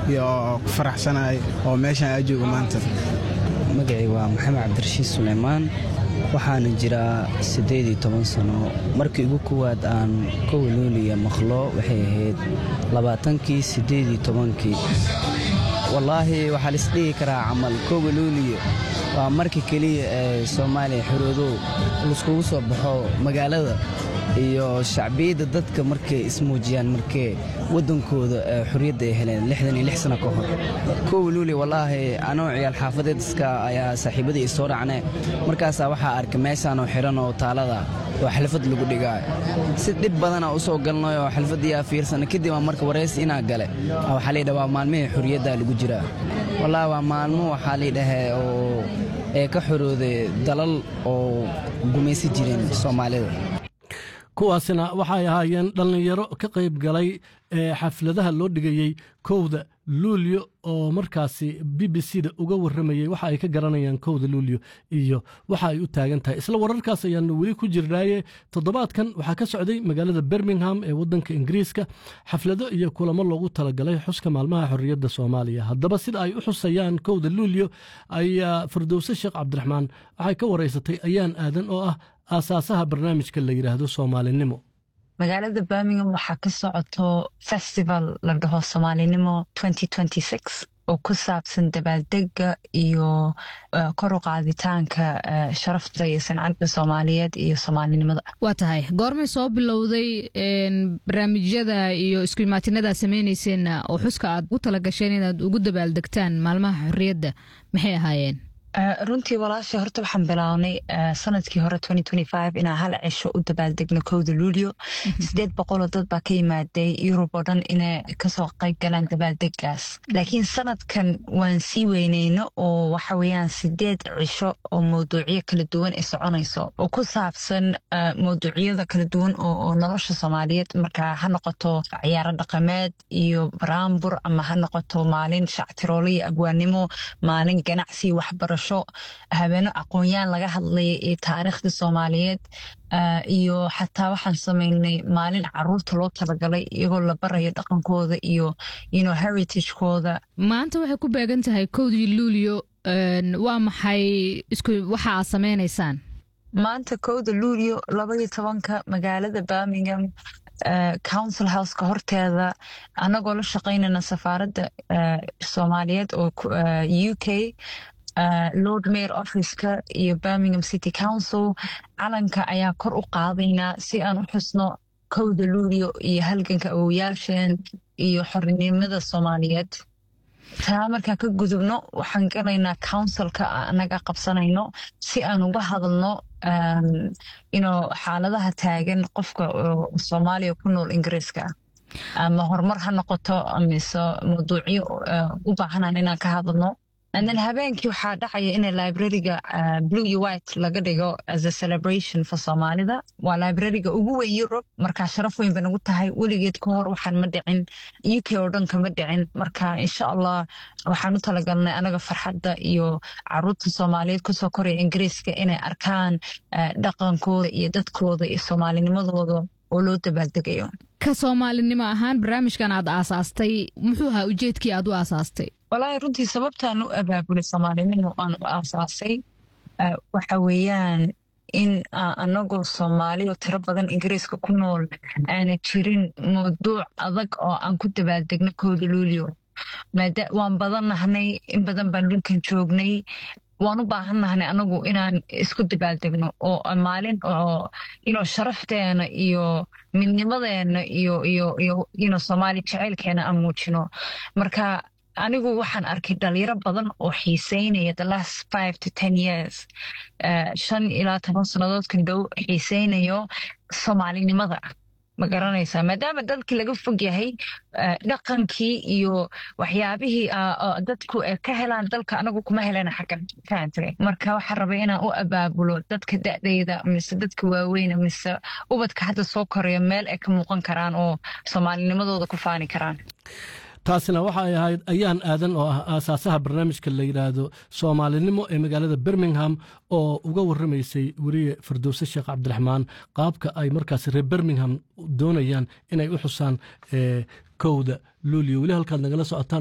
iyo ku faraxsanahay oo meeshan aa jooga maanta magacii waa maxamed cabdirashiid suleymaan waxaana jiraa siddeed iyo toban sano markii ugu kowaad aan kowluuliya maqlo waxay ahayd labaatankii siddeed iyo tobankii wallaahi waxaa laisdhigi karaa camal kowluuliya waa markii keliya ee soomaaliya xoroodow laiskugu soo baxo magaalada iyo shacbiyadda dadka markay ismuujiyaan markee waddankooda xorriyadda ay heleen lixdan iyo lix sano ka hor kow luuli wallaahi anoo ciyaal xaafadeed iska ayaa saaxiibadii isoo dhacne markaasaa waxaa arkay meeshaanoo xidhan oo taalada oo xalfad lagu dhigaayo si dhib badana u soo galnay oo xalfaddiyaa fiirsana kadib aan marka waraysi inaa gale waxaa laydhaha waa maalmihii xorriyaddaa lagu jiraa wallaahi waa maalmo waxaa laydhahee oo ee ka xorooday dalal oo gumaysi jireen soomaalida kuwaasina waxay ahaayeen dhallinyaro ka qayb galay ee xafladaha loo dhigayey kowda luulyo oo markaasi b b c da uga warramayey waxa ay ka garanayaan kowda luulyo iyo waxa ay u taagan tahay isla wararkaas ayaanu weli ku jirnaaye toddobaadkan waxaa ka socday magaalada birmingham ee waddanka ingiriiska xaflado iyo kulamo loogu talagalay xuska maalmaha xorriyadda soomaaliya haddaba sida ay u xusayaan kowda luulyo ayaa firdowse sheekh cabdiraxmaan waxay ka waraysatay ayaan aadan oo ah aasaasaha barnaamijka la yidhaahdo soomaalinimo magaalada birmingham waxaa ka socoto festival la dhaho soomaalinimo oo ku saabsan dabaaldega iyo kor u qaaditaanka sharafta iyo sancadda soomaaliyeed iyo soomaalinimada waa tahay goormay soo bilowday barnaamijyada iyo isku imaatinada samaynayseenna oo xuska aad u tala gasheen inaad ugu dabaaldegtaan maalmaha xorriyadda maxay ahaayeen runtii walaasha horta waxaan bilownay sanadkii hore inaan hal cisho u dabaaldegno kowda luulyo sideed boqoloo dad baa ka yimaaday yurub oo dhan inay kasoo qayb galaan dabaaldegaas laakiin sanadkan waan sii weyneyno oo waxa weeyaan sideed cisho oo mawduucyo kala duwan ay soconayso oo ku saabsan mawduucyada kala duwan oo nolosha soomaaliyeed marka ha noqoto ciyaaro dhaqameed iyo baraambur ama ha noqoto maalin shactiroolo iyo abwaanimo maalin ganacsi waxbarasho habeeno aqoon-yaan laga hadlaya iyo taariikhda soomaaliyeed iyo xataa waxaan samaynay maalin caruurta loo talagalay iyagoo la barayo dhaqankooda iyo heritage-kooda maanta waxay ku beegan tahay kowdii luulyo waa maxay waxa aad samaynaysaan maanta kowda luulyo labaiyo tobanka magaalada birmingham council houseka horteeda annagoo la shaqaynayna safaaradda soomaaliyeed oo u k lord mayor officeka iyo birmingham city council calanka ayaa kor u qaadaynaa si aan u xusno kowda luulyo iyo halganka awoyaasheen iyo xorinimada soomaaliyeed taa markaan ka gudubno waxaan galaynaa councilka anaga qabsanayno si aan uga hadalno ino xaaladaha taagan qofka soomaaliya ku nool ingiriiska ama horumar ha noqoto mise mawduucyo u baahanan inaan ka hadalno then habeenkii waxaa dhacaya in librariga blue iyo white laga dhigo as a celebration for soomaalida waa librariga ugu weyn europe marka sharaf weyn ba nagu tahay weligeed ka hor waxaan ma dhicin u k oo dhan kama dhicin marka insha allah waxaan u talagalnay anaga farxadda iyo caruurta soomaaliyeed kusoo koraya ingiriiska inay arkaan dhaqankooda iyo dadkooda iyo soomaalinimadooda oo loo dabaaldegayo ka soomaalinimo ahaan barnaamijkan aad aasaastay muxuu ahaa ujeedkii aad u aasaastay walaahi runtii sababtaan u abaabulay soomaalinimo aan u aasaasay waxa weeyaan in anagoo soomaaliyo tiro badan ingiriiska ku nool aana jirin mawduuc adag oo aan ku dabaaldegno kooda luulio waan badan nahnay in badan baan dhulkan joognay waan u baahan nahnay anagu inaan isku dabaaldegno oo maalin oo ino sharafteena iyo midnimadeena iyo iyo iyo ino soomaali jaceylkeena aan muujino marka anigu waxaan arkay dhalinyaro badan oo xiiseynaya the last five to ten years shan ilaa toban sannadoodkan dhow xiiseynayo soomaalinimada ma garanaysaa maadaama dalkii laga fog yahay dhaqankii iyo waxyaabihii dadku ka helaan dalka anagu kuma helana xaggan fahamtay marka waxaan rabay inaan u abaabulo dadka da'dayda mise dadka waaweyna mise ubadka hadda soo koraya meel ay ka muuqan karaan oo soomaalinimadooda ku faani karaan taasina waxa ay ahayd ayaan aadan oo ah aasaasaha barnaamijka la yidhaahdo soomaalinimo ee magaalada birmingham oo uga warramaysay weriye firdowse sheekh cabdiraxmaan qaabka ay markaas reer birmingham doonayaan inay u xusaan kowda luuliyo weli halkaad nagala socotaan